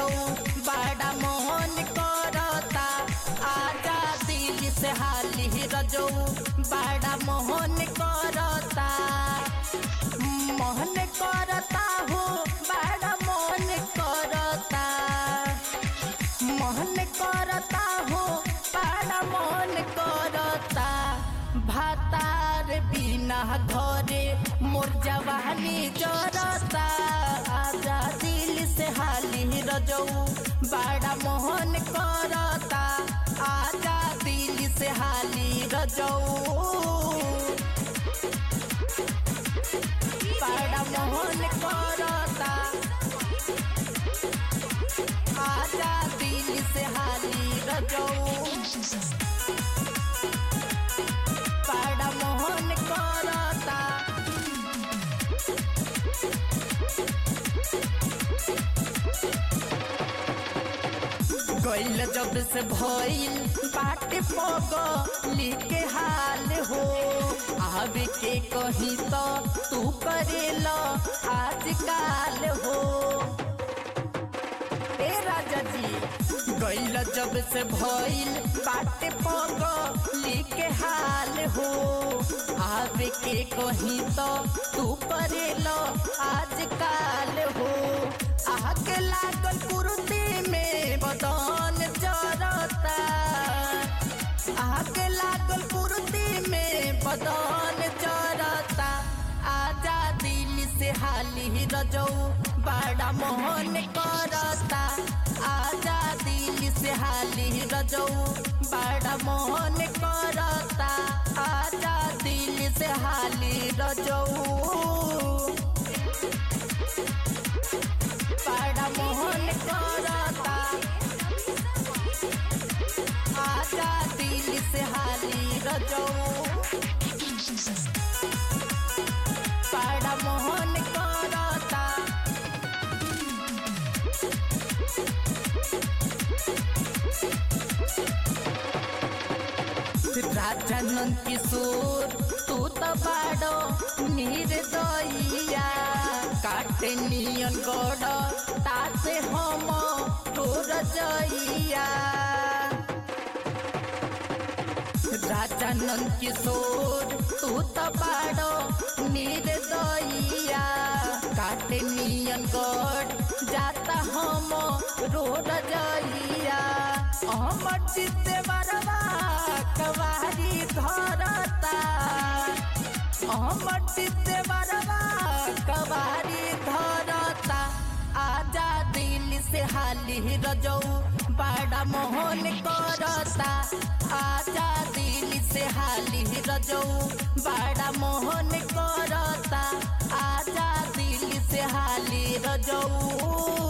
रजऊ बड़ा मोहन करता आजा दिल से हाली रजऊ बड़ा मोहन करता मोहन करता हो बड़ा मोहन करता मोहन करता हो बड़ा मोहन करता भातार बिना घरे मोर जवानी जरता आजा दिल से हाली रजऊ बड़ा मोहन करता आजा दिल से हाली रजऊ बड़ा मोहन करता आजा दिल से हाली रजऊ बड़ा मोहन करता गइल जब से भइल बाटे पग लिखे हाल हो आवे के कही तो तू करेल आजकाल हो ए राजा जी गइल जब से भइल बाटे पग लिखे हाल हो आवे के कही तो तू करेल आजकाल हो आके लागल कुर्ती में बदन जरता आके लागल कुर्ती में बदन जरता आजा दिल से हाली रजऊ बड़ा मोहन करता आजा दिल से हाली रजऊ बड़ा मोहन करता आजा दिल से हाली रजऊ बड़ा मोहन करता आजा दिल से हाली रजऊ बड़ा मोहन करता राजनंद किशोर तू तो बाड़ो निर्दयिया काटे नियन गड़ तासे हम तोर जइया राजानंद किशोर तू तो बाड़ो निर्दयिया काटे नियन गड़ जाता हम रोड जइया हमर चित्ते बरवा कवारी धरता हमर चित्ते बरवा कवारी धरता आजा दिल से हाली रजऊ बड़ा मोहन करता आजा दिल से हाली रजऊ बड़ा मोहन करता आजा दिल से हाली रजऊ